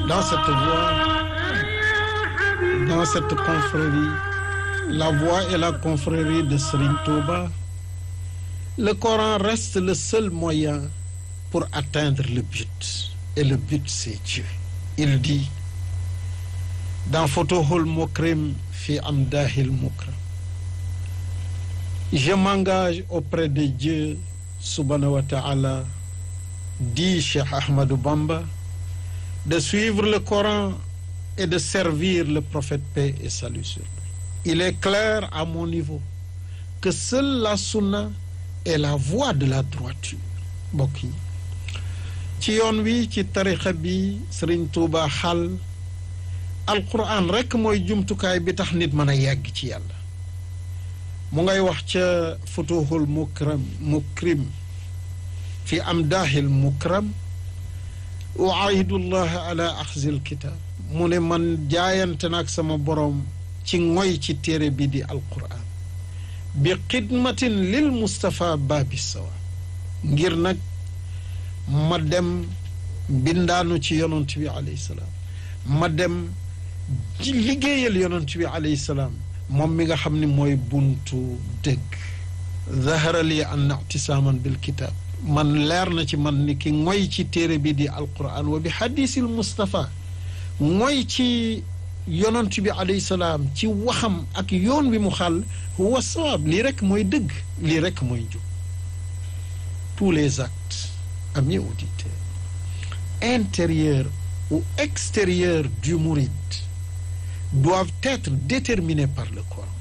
dans cette voie, dans cette confrérie, la voie et la confrérie de Serigne Touba, le Coran reste le seul moyen pour atteindre le but. Et le but, c'est Dieu. Il dit dans Fotohul Mokrim fi Amdahil Mukram, je m'engage auprès de Dieu, subhanahu wa ta'ala, dit Cheikh Ahmadou Bamba, de suivre le Coran et de servir le prophète paix et salut sur lui. Il est clair à mon niveau que seule la sunna est la voie de la droiture mbokk yi ci yoon wi ci tarixa bi Sëriñ Tuuba xal alquran rekk mooy jumtukaay bi tax nit mën a yegg ci yàlla mu ngay wax ca futuhul mukram mukrim fi amdaahil mukram uaahidullah ala axzil kitab mu ne man jaayante nag sama boroom ci ngoy ci téere bi di alquran bi xidmatin lil Mustapha baabi sawa ngir nag ma dem bindaanu ci yonent bi alayhi salaam ma dem ci liggéeyal yonent bi alayhi salaam moom mi nga xam ne mooy buntu dëgg zahara li an ictisaaman bil kitaab man leer na ci man ni ki ngoy ci téere bi di alquran wa bi hadisil Mustapha ngoy ci yonent bi alayhi salaam ci waxam ak yoon wi mu xàll huwa sawaab lii rekk mooy dëgg lii rekk mooy jub tous les actes amis auditeurs intérieurs ou extérieurs du mouride doivent être déterminés par le Coran